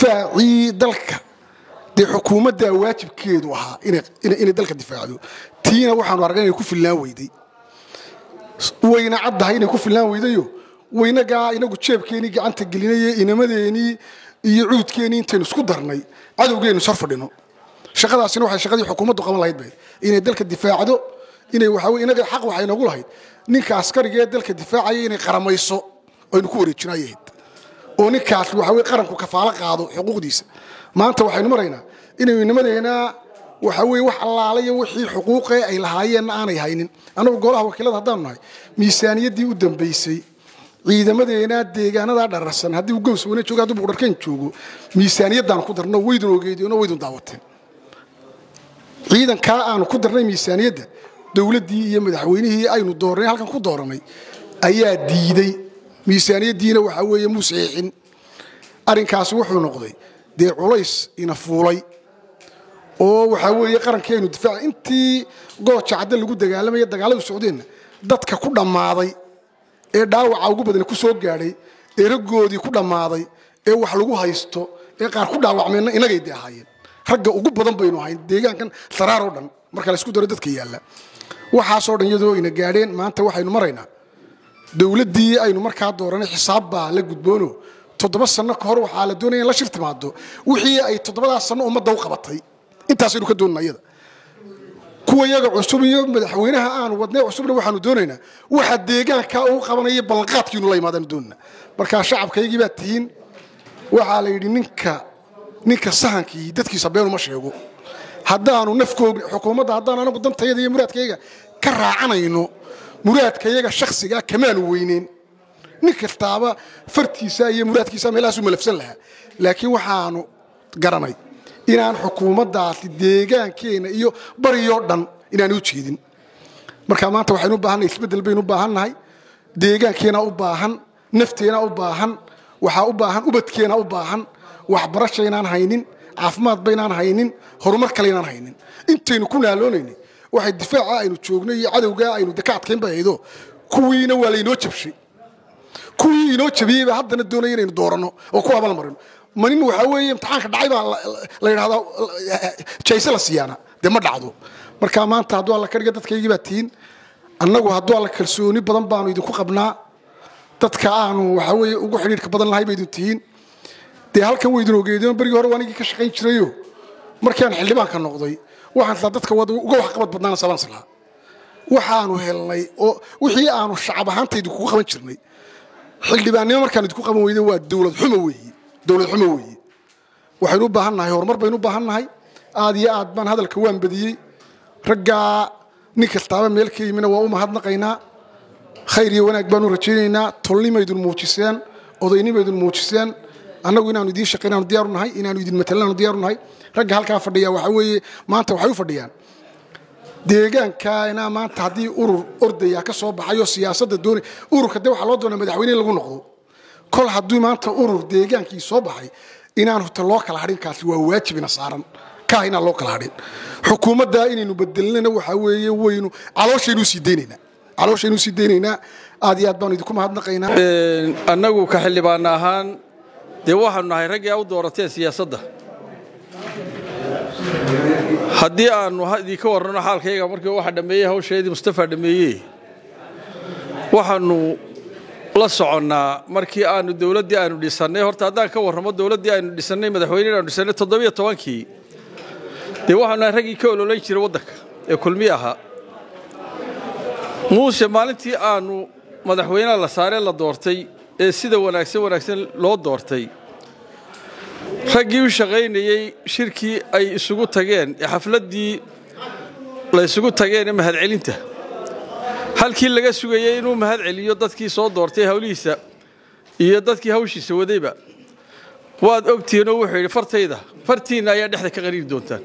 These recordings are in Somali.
difaacii dalka dee xukuumaddaa waajibkeedu ahaa inay dalka difaacdo tiina waxaanu argay inay ku filnaan weyday wayna caddahay inay ku filnaan weydayo waynagaa inagu jeebkeenii gacanta gelinaye inamadeenii iyo cuudkeenii intaynu isku darnay cadowgeennu sar fadhino shaqadaasina waxay shaqadii xukuumaddu qaban lahayd bay inay dalka difaacdo inay waxa weye inaga xaq waxay noogu lahayd ninka askariga ee dalka difaacaya inay qaramayso aynu ku wareejinayahayd oo ninkaas waxa weye qaranku kafaalo qaado xuquuqdiisa maanta waxaynu maraynaa inaynu inamadeenaa waxa weye wax allaalayo wixii xuquuqee ay lahaayeenna aanay haynin annagu golaha wakiilada haddaanu nahay miisaaniyaddii u dambaysay ciidamadeena deegaanadaa dhararsan haddii uu gows wana joogo haddii buqdharkeen joogo miisaaniyaddaanu ku darno waydun ogeedeenoo waydun daawateen ciidankaa aanu ku darnay miisaaniyadda dowladdii iyo madaxweynihii aynu doornay halkan ku dooranay ayaa diiday miisaaniyaddiina waxaa weeye muu saxiixin arrinkaasi wuxuu noqday dee culays ina fuulay oo waxaa weeye qarankii aynu difaaca intii gooja cadde lagu dagaalamaya dagaaladu socdeenna dadka ku dhammaaday ee dhaawaca ugu badani ku soo gaadhay ee raggoodii ku dhammaaday ee wax lagu haysto ee qaar ku dhaawacmeenna inagay de ahaayeen ragga ugu badan baynu ahayn deegaankan saraar oo dhan marka laysku daro dadka yaalla waxaasoo dhan iyadoo ina gaadheen maanta waxaynu maraynaa dowladdii aynu markaa dooranay xisaab baa la gudboono toddoba sanno ka hor waxaa la doonaya in la shir timaado wixii ay toddobadaas sanno ummadda u qabatay intaasaynu ka doonana iyada kuwa yaga cusub iyo madaxweynaha aanu wadnay cusubna waxaanu doonaynaa waxa deegaanka uu qabanaya ballanqaadkiinu la imaadaanu doonana markaa shacabkaygii baa tihiin waxaa la yidhi ninka ninka sahankii dadkiisa beenuma sheego haddaanu nafkoog xukuumadda haddaan anagu dantayada iyo muraadkayga ka raacanayno muraadkayaga shakhsigaa kamaanu weyneyn nin kastaaba fartiisa iyo muraadkiisa meelahaasu malafsan lahaa laakiin waxaanu garanay inaan xukuumaddaasi deegaankeenna iyo bariyoo dhan inaanu u jeedin marka maanta waxaynu u baahannahay isbeddel baynu u baahannahay deegaankeena u baahan nafteena u baahan waxaa u baahan ubadkeena u baahan waxbarashaynaan haynin caafimaad baynaan haynin horumar kaleynaan haynin intaynu ku naaloonayni waxay difaaca aynu joognay iyo cadowgaa aynu deka adkayn bay haydo kuwiina waa laynoo jabshay kuwii inoo jabiyey baa haddana doonaya inaynu dooranno oo ku abal marino manin waxaa weeye imtixaanka dhacay baa la yidhahdaa jayse la siiyaana dee ma dhacdo marka maanta hadduu alla ka dhiga dadkaygii baa tihiin annagu hadduu alla kalsooni badan baanu idinku qabnaa dadka aanu waxaa weeye ugu xidhiidhka badan lahay baydin tihiin dee halkan waydin ogeedeen berigii hore waanigii ka shaqayn jirayo markii aan xildhibaanka noqday waxaan islaa dadka uga waxqabad badnaana salaan islaa waxaanu helnay oo wixii aanu shacab ahaanta idinkugu qaban jirnay xildhibaannimo markaan idinku qaban weyde waa dowlad xumo weeye dowlad xumo weeye waxaynu u baahan nahay horumar baynu u baahan nahay aad iyo aad baan hadalka waan badiyey raggaa nin kastaaba meel ka yimina waa u mahadnaqaynaa khayr iyo wanaag baanu rajaynaynaa tolnimaydun muujiseen odaynimaydun muujiseen annagu inaanu idiin shaqaynaanu diyaaru nahay inaanu idin matalanaanu diyaaru nahay ragga halkaa fadhiya waxaa weeye maanta waxay u fadhiyaan deegaankaana maanta haddii urur ordaya ka soo baxayo siyaasadda doonay ururka dee waxaa loo doonaa madaxweyne in lagu noqdo kol haddii maanta urur deegaankii soo baxay inaan hota loo kala hadhin kaasi waa waajibina saaran kaa inaan loo kala hadhin xukuumaddaa inaynu bedelnana waxaa weeye waynu calooshaynu sii deynaynaa calooshaynu sii deynaynaa aad iyo aad baanu idinku mahadnaqaynaa annagu ka xildhibaan ahaan dee waxaanu nahay raggii a u doorateen siyaasadda haddii aannu idinka warranno xaalkayga markii waxa dhammeeyey hawsheedii mustafa dhammeeyey waxaannu la soconnaa markii aannu dowladdii aanu dhisannay horta haddaan ka warramo dowladdii aynu dhisannay madaxweynena aanu dhisannay toddobiyo tobankii dee waxaanu nahay raggii ka ololayn jiray waddanka ee kulmiye ahaa muuse maalintii aannu madaxweynaha la saaree la doortay ee sida wanaagsan wanaagsan loo doortay raggii u shaqaynayey shirkii ay isugu tageen ee xafladdii la isugu tageen ee mahadcelinta halkii laga sugayey inuu mahad celiyo dadkii soo doortay hawlihiisa iyo dadkii hawshiisa wadayba waad ogtihiinoo wuxuu yidhi fartayda fartiinna ayaa dhexda ka qariiri doontaan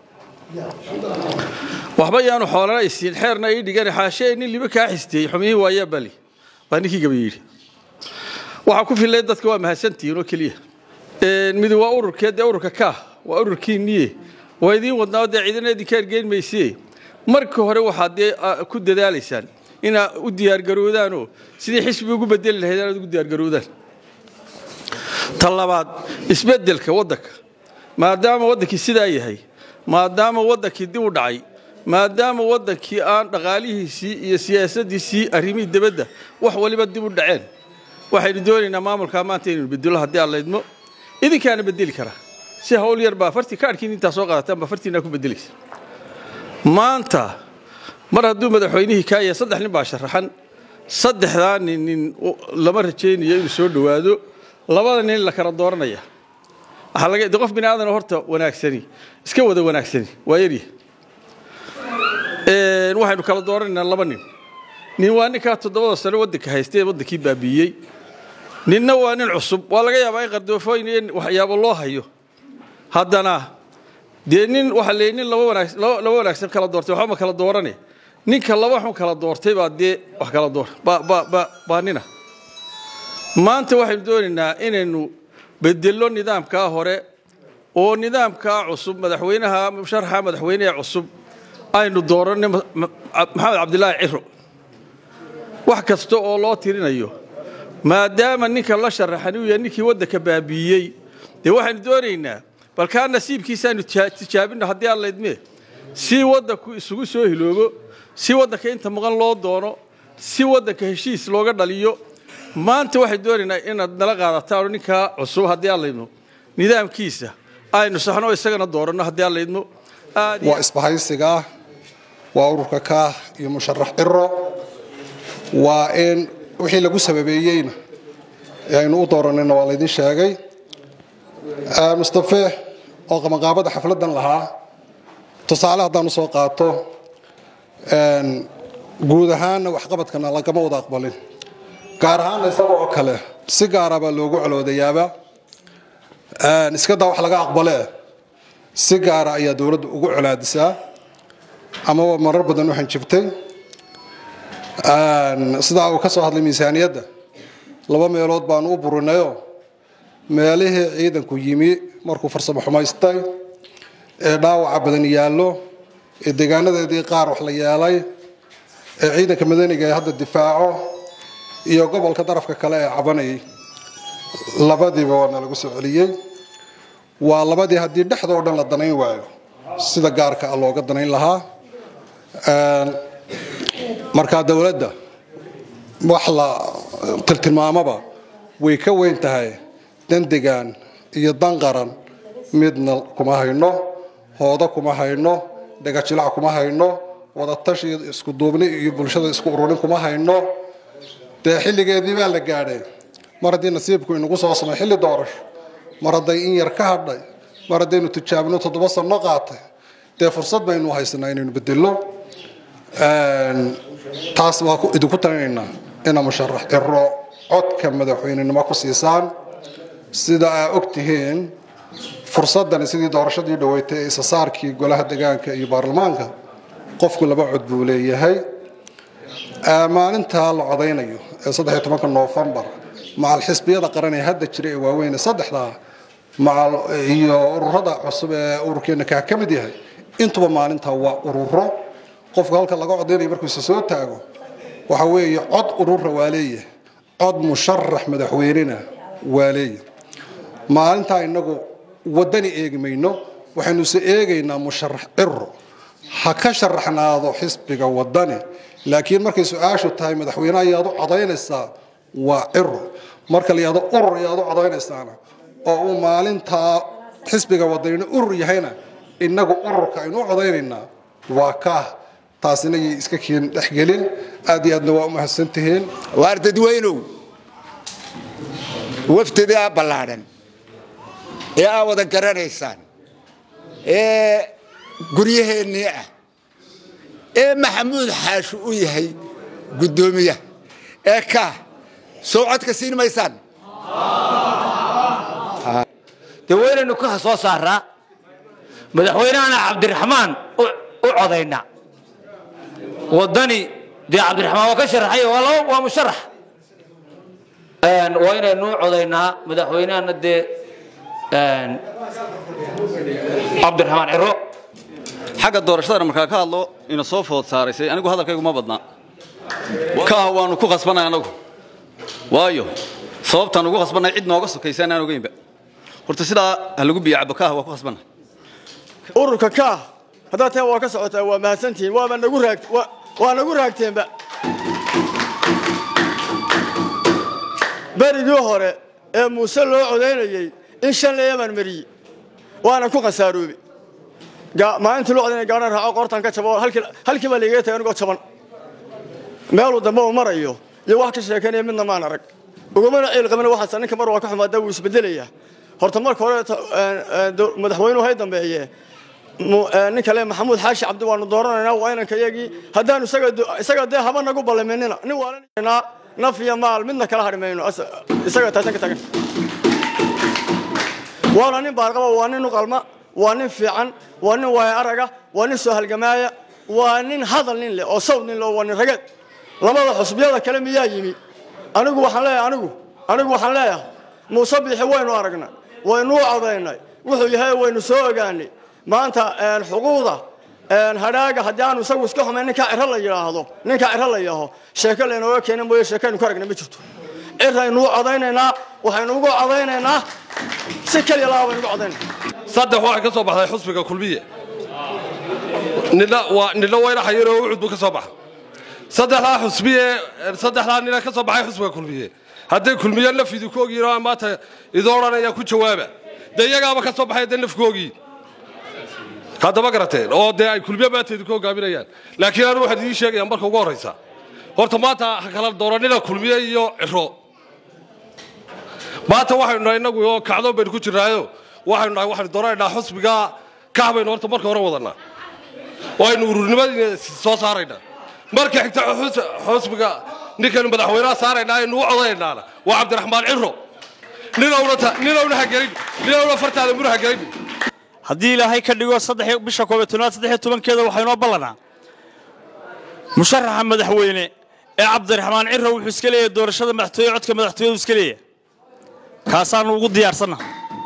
waxba yaanu xoolana isiin xeerna ii dhigan xaashee nin liba kaa xistiyey xumihii waayaa bali baa ninkii gaba yidhi waxaa ku filay dadka waa mahadsantihiin oo keliya midi waa ururkee dee ururka kaah waa ururkiinniye waa idiin wadnaa dee ciidana idinka ergeyn maysiye markii hore waxaad dee ku dadaalaysaan inaad u diyaargaroodaanoo sidii xisbi ugu bedeli lahayd inaad ugu diyaargaroodaan ta labaad isbeddelka waddanka maadaama waddankii sidaa yahay maadaama waddankii dib u dhacay maadaama waddankii aan dhaqaalihiisii iyo siyaasaddiisii arrimihii debadda wax waliba dib u dhaceen waxaynu doonaynaa maamulkaa maanta inaynu bedelo haddii aan laydmo idinkaana bedeli karaa si hawl yar baa fartii kaadhkiin intaa soo qaadataan baa fartiinaa ku bedelaysa maanta mar hadduu madaxweynihii kaa yahay saddex nin baa sharaxan saddexdaa nin nin lama rajaynayo inuu soo dhowaado labada nin la kala dooranaya waxaa laga de qof bini aadan horta wanaagsani iska wada wanaagsani waa yarya waxaynu kala dooranaynaa laba nin nin waa ninkaa toddobada sano waddanka haystay ee waddankii baabiiyey ninna waa nin cusub waa laga yaabaa in qardoofooyin iyo waxyaabo loo hayo haddana dee nin waxaa leeyay nin laba wanaag laba wanaagsan kala doortay waxba ma kala doorane ninka laba xun kala doortay baa dee wax kala door ba ba ba baa nina maanta waxaynu doonaynaa inaynu bedello nidaamkaa hore oo nidaamkaa cusub madaxweynaha musharaxa madaxweyneha cusub aynu dooranay maxamed cabdilaahi ciro wax kasta oo loo tirinayo maadaama ninka la sharaxan uu yahay ninkii waddanka baabiiyey dee waxaynu doonaynaa bal kaa nasiibkiisaaynu tijaabino haddii aan laydmee si waddanku isugu soo hiloobo si waddanka inta maqan loo doono si waddanka heshiis looga dhaliyo maanta waxay doonaynaa inaad nala qaadataano ninkaa cusub haddii aan laydmo nidaamkiisa aynu saxno isagana dooranno haddii aan laydmo waa isbahaysigaa waa ururka kaah iyo musharax ciro waa in wixii lagu sababeeyeyna ee aynu u dooranayna waa laydin sheegay mustafe oo qabanqaabada xafladdan lahaa tusaale haddaanu soo qaato guud ahaanna waxqabadkana lagama wada aqbalin gaar ahaanna isaga oo kale si gaara baa loogu coloodayaaba iska daa wax laga aqbalee si gaara ayaa dowladda ugu colaadisaa amaba marar badan u hanjibtay sidaa uu ka soo hadlay miisaaniyadda laba meelood baanu u burinayo meelihii ciidanku yimi markuu farsamo xumaystay ee dhaawaca badan yaallo ee deegaanadeedii qaar wax la yeelay ee ciidanka madaniga ee hadda difaaco iyo gobolka darafka kale ee cabanayay labadiiba waana lagu soo celiyey waa labadii haddii dhexdoo dhan la danayn waayo sida gaarka ah looga danayn lahaa markaa dowladda wax la tiltilmaamaba way ka weyn tahay dandegaan iyo danqaran midna kuma hayno hoodo kuma hayno dhagajilac kuma hayno wadatashi isku duubni iyo bulshada isku ururin kuma hayno dee xilligeedii baa la gaadhay mar haddii nasiibku inagu soo samay xilli doorasho mar hadday in yar ka hadhay mar haddaynu tijaabino toddoba sanno qaatay dee fursad baynu haysanaa inaynu bedello taas waa idinku talinaynaa ina musharax ciro codka madaxweynenimo ku siisaan sida aa og tihiin fursadani sidii doorashadii dhaweytay ee isasaarkii golaha degaanka iyo baarlamaanka qofku laba cod buu leeyahay maalintaa la codaynayo ee saddexiyo tobanka noofembar macal xisbiyada qaran ee hadda jira ee waaweyne saddexdaa macal iyo ururada cusub ee ururkeena kaa ka mid yahay intuba maalintaa waa ururo qofku halka laga codaynayo markuu isa soo taago waxa weeye cod urura waa leeyahay cod musharax madaxweynena waa leeyahay maalintaa inagu wadani eegi mayno waxaynu se eegaynaa musharax ciro ha ka sharaxnaado xisbiga wadani laakiin markay su-aashu tahay madaxweyne ayaad u codaynaysaa waa ciro marka la yihahdo urur ayaad u codaynaysaana oo uu maalintaa xisbiga wadanina urur yahayna inagu ururka aynu u codaynaynaa waa kaah taasina yay iska keen dhexgelin aad iyo aadna waa u mahadsan tihiin waar dadweynow wafdidaa ballaadhan ee aa wada garanaysaan ee guryaheennii ah ee maxamuud xaashu u yahay guddoomiyaha ee kaah soo codka siin maysaan dee waynaynu ka soo saaraa madaxweynehana cabdiraxmaan u codaynaa waddani dee cabdiraxmaan waa ka sharaxay waa laba waa musharax waa inaynu u codaynaa madaxweynehana dee cabdiraxmaan ciro xagga doorashadana markaa ka hadlo ina soo food saaraysay anigu hadalkaygu ma badnaa kaah waannu ku qasbanay annagu waayo sababtaan ugu khasbannahay cid nooga sokaysa anaan ogeynba horta sidaa ha lagu biyo cabo kaah waa ku khasbannahay ururka kaah haddaad teen waa ka socotaa waa mahadsantihiin waaba nagu raag waa nagu raagteenba berigii hore ee muuse loo codaynayey in shan leeyamaan mariyey waana ku khasaaroobe maalintii loo codaynaya gaadhan raaco qoortaan ka jabo halkii baa laigaga tagay anigoo jaban meeluu dambe uu marayo iyo wax ka sheekanaya midna maan arag ugumana ciil qabin waxaas ninka mar waa ka xumaada wuu isbedelayaa horta marka hore madaxweynuhu hay dambeeye ninka le maxamuud xaashi cabdi waanu dooranaynaa waa inanka iyagii haddaanu isaga dee haba nagu ballaminina nin waalanaa naf iyo maal midna kala hadhi mayno isaga taasan ka tagan waana nin baarqaba waa nin uqalma waa nin fiican waa nin waaya araga waa nin soo halgamaaya waa nin hadal nin leh oo sawd nin leh waa nin rageed labada xusbiyada kale miyaa yimi anigu waxaan leeyahay anigu anigu waxaan leeyahay muuse biixi waynu aragnay waynuu codaynay wuxuu yahay waynu soo ogaanay maanta xuquuqda hadhaaga haddii aanu isagu iska xumayn ninkaa ciro la yidhaahdo ninkaa ciro la yidhaaho sheeko laynooga keena mooye sheekaynu ka aragnay ma jirto ciraynuu codaynaynaa waxaynu ugu codaynaynaa si keliya laa baynu ugu codaynaa saddex waxay ka soo baxday xusbiga kulmiye nidha waa nidho wayna xayir oo ucud buu ka soo baxay saddexdaa xusbiye saddexdaa nina ka soo baxay xusbiga kulmiye hadday kulmiye nafidu ku ogyihin oo maanta idoo odhanaya ku jawaaba dee iyagaaba ka soo baxay dee nafku ogyihin haddama garateen oo dee ay kulmiye maanteedu ku hogaaminayaan laakiin anu waxaan idiin sheegaya marka ugu horraysa horta maanta ha kala dooranina kulmiye iyo ciro maanta waxaynu nahay innagu oo kacdoon baynu ku jirnaayo waxaynu nahay waxaynu dooranaynaa xusbiga kah baynu horta marka hore wadannaa oo aynu ururnimadiina soo saaraynaa marka xigta xusbiga ninkaynu madaxweynaha saaraynaa aynu u codaynaana waa cabdiraxmaan ciro ninowna hagelin ninowna fartaada muna hagelin haddii ilaahay ka dhigo saddex bisha koob iyo tobnaad saddex iyo tobankeeda waxaa inoo ballanaa musharaxa madaxweyne ee cabdiraxmaan ciro wuxuu iska leeyahay doorashada madaxtooye codka madaxtooyadu iska leeyahay kaasaanu ugu diyaarsanna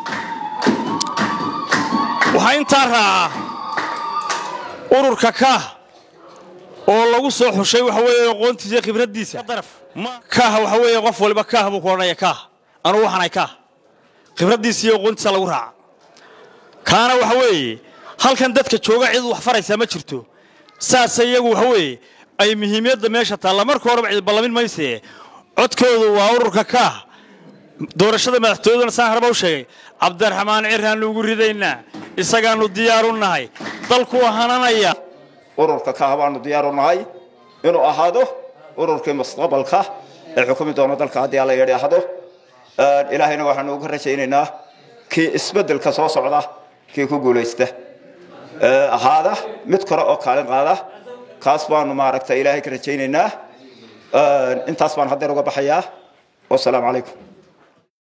waxaa intaa raacaa ururka kaah oo lagu soo xushay waxa weeye aqoontiisa iyo khibraddiisa kaah waxa weeye qof waliba kaah buu ku odhanaya kaah anugu waxaanahay kaah khibraddiisa iyo aqoontiisa lagu raaca kaana waxa weeye halkan dadka jooga cid wax faraysaa ma jirto saase iyagu waxa weeye ay muhiimiyadda meesha taalla marka horeba cid ballamin maysee codkoodu waa ururka kaah doorashada madaxtooyaduna saan harba u sheegay cabdiraxmaan ciraannu ugu ridaynaa isagaannu diyaaru nahay dalku hananaya ururka kaah baanu diyaaru nahay inuu ahaado ururkii mustaqbalka ee xukumi doona dalka haddii alla yidhaahdo ilaahayna waxaanu uga rajaynaynaa kii isbeddelka soo socda kii ku guulaysta ahaada mid kore oo kaalin qaada kaas baanu maaragta ilaahay ka rajaynaynaa intaas baan haddeer uga baxayaa wasalaamu calaykum